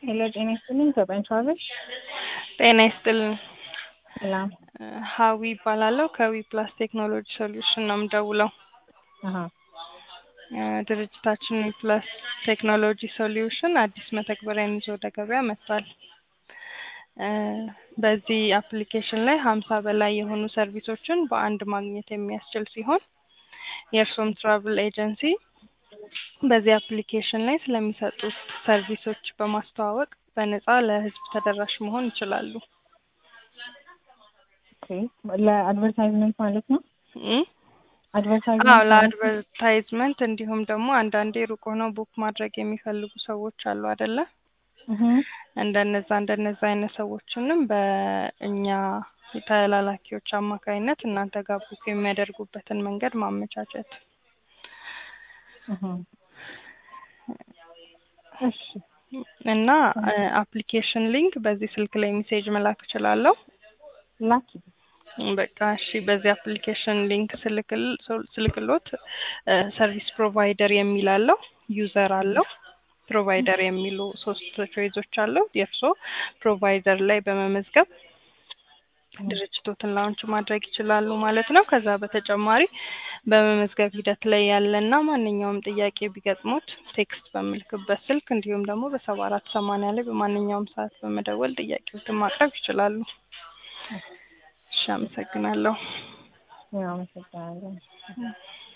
ሄሎ ጤና ይስጥልኝ ከቀን ቻለሽ ጤና ይስጥልን። ሰላም ሀዊ ይባላለሁ ከዊ ፕላስ ቴክኖሎጂ ሶሉሽን ነው የምደውለው። አሀ እ ድርጅታችን ዊ ፕላስ ቴክኖሎጂ ሶሉሽን አዲስ መተግበሪያን ይዞ ወደ ገበያ መጥቷል። እ በዚህ አፕሊኬሽን ላይ ሀምሳ በላይ የሆኑ ሰርቪሶችን በአንድ ማግኘት የሚያስችል ሲሆን የእርስዎም ትራቭል ኤጀንሲ በዚህ አፕሊኬሽን ላይ ስለሚሰጡት ሰርቪሶች በማስተዋወቅ በነፃ ለህዝብ ተደራሽ መሆን ይችላሉ። ኦኬ ለአድቨርታይዝመንት ማለት ነው እ አዎ አድቨርታይዝመንት ለአድቨርታይዝመንት እንዲሁም ደግሞ አንዳንዴ ሩቅ ሆነው ቡክ ማድረግ የሚፈልጉ ሰዎች አሉ አይደለ? እህ እንደነዛ እንደነዛ አይነት ሰዎችንም በእኛ ተላላኪዎች አማካይነት እናንተ ጋር ቡክ የሚያደርጉበትን መንገድ ማመቻቸት። እህ እሺ እና አፕሊኬሽን ሊንክ በዚህ ስልክ ላይ ሜሴጅ መላክ እችላለሁ። ላኪ በቃ እሺ፣ በዚህ አፕሊኬሽን ሊንክ ስልክል ስልክሎት ሰርቪስ ፕሮቫይደር የሚል አለው፣ ዩዘር አለው፣ ፕሮቫይደር የሚሉ ሶስት ቾይዞች አለው። የእርሶ ፕሮቫይደር ላይ በመመዝገብ ድርጅቶትን ላውንች ማድረግ ይችላሉ ማለት ነው። ከዛ በተጨማሪ በመመዝገብ ሂደት ላይ ያለና ማንኛውም ጥያቄ ቢገጥሙት ቴክስት በምልክበት ስልክ እንዲሁም ደግሞ በሰባ አራት ሰማንያ ላይ በማንኛውም ሰዓት በመደወል ጥያቄዎትን ማቅረብ ይችላሉ። እሺ፣ አመሰግናለሁ። ያው አመሰግናለሁ።